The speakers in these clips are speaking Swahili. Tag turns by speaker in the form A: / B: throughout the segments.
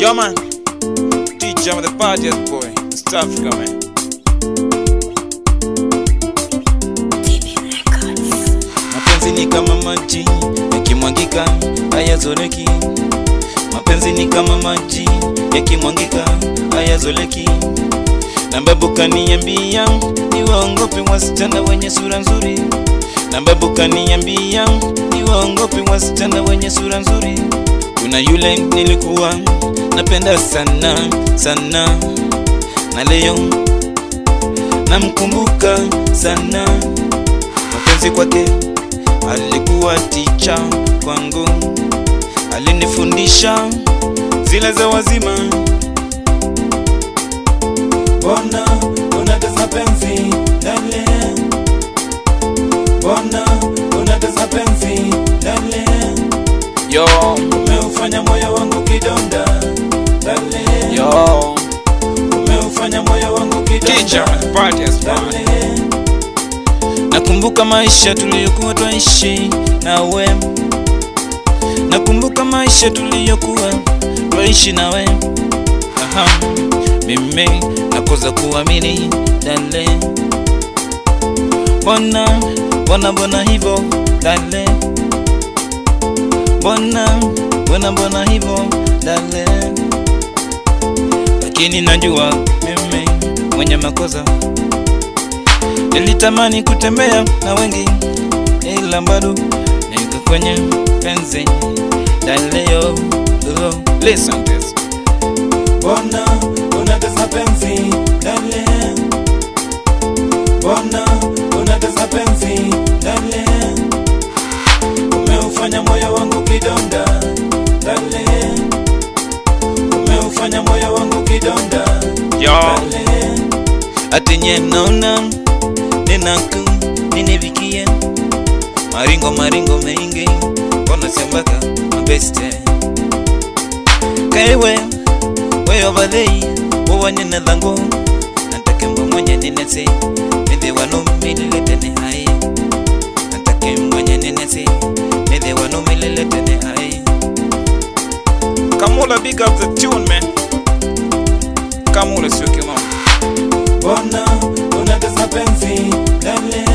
A: Yo man, DJ I'm the partyest boy, East Africa man. Mapenzi ni kama maji yakimwangika hayazoleki. Mapenzi ni kama maji yakimwangika hayazoleki. Na babu kaniambia ni waongope wasichana wenye sura nzuri. Na babu kaniambia ni waongope wasichana wenye sura nzuri. Kuna yule nilikuwa napenda sana sana, na leo namkumbuka sana. Mapenzi kwake alikuwa ticha kwangu, alinifundisha zile za wazima.
B: Mbona unatesa penzi dale? Mbona unatesa penzi dale?
A: Yo,
B: Umeufanya moyo wangu kidonda dale.
A: yo,
B: Umeufanya moyo wangu
A: DJ
B: kidonda
A: I'm the partyest man.
B: dale.
A: Nakumbuka maisha tuliyokuwa twaishi nawe, nakumbuka maisha tuliyokuwa twaishi nawe. Aha, mimi nakosa kuamini dale, mbona mbona mbona hivyo dale, mbona mbona mbona hivyo dale, lakini najua mimi mwenye makosa Nilitamani kutembea na wengi, ila bado niko kwenye penzi daleo. Oh, listen this.
B: Mbona unatesa penzi dale? Mbona unatesa penzi dale? Umeufanya moyo wangu kidonda dale. Umeufanya moyo wangu kidonda
A: Yo,
B: dale.
A: ati nye naona ninaku ninivikie maringo maringo mengi mbona sembaka mabeste kaiwe weyo badhei wowanyene dhangu natakembo mwenye ninesi midhi wanu mililetene hai natake mwenye ninesi midhi wanu mililetene hai Kamula big up the tune man Kamula sio kimamo
B: Mbona unatesa penzi dale?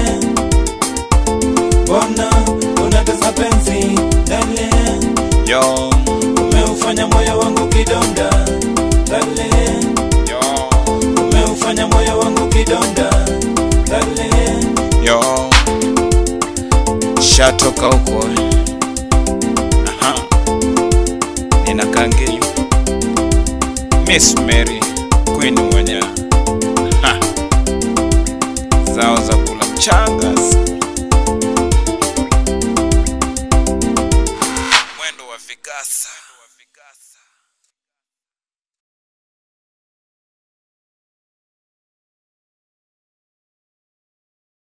B: Mbona unatesa penzi dale?
A: Yo,
B: Umeufanya moyo wangu kidonda dale.
A: yo,
B: Umeufanya moyo wangu kidonda dale.
A: yo Shatoka huko Aha Nina kangi Miss Mary Queen mwenye Ha. Zao za kula mchanga Mwendo wa vikasa